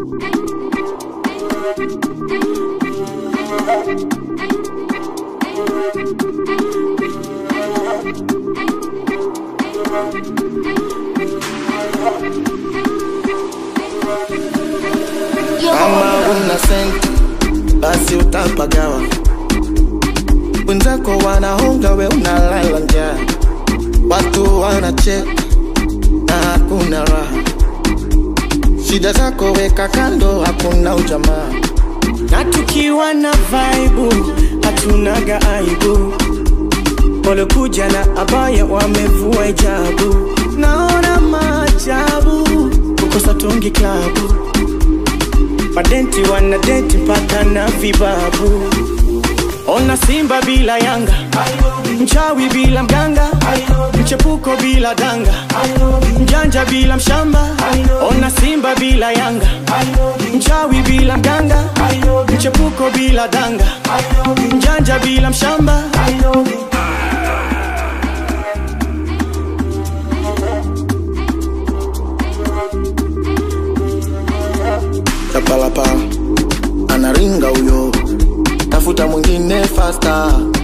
Kama una senti basi utapagawa, wenzako wanahonga, we unalala njaa, watu wanacheka na hakuna raha. Shida zako weka kando, hakuna ujamaa. na tukiwa na vaibu hatunaga aibu walokuja na abaya wamevua hijabu naona maajabu kukosa tungi klabu madenti wanadenti mpaka na vibabu ona simba bila yanga mchawi bila mganga mchepuko bila danga mjanja bila mshamba ona simba bila yanga mchawi bila mganga mchepuko bila danga mjanja bila mshamba Chapalapa anaringa huyo, tafuta mwingine fasta.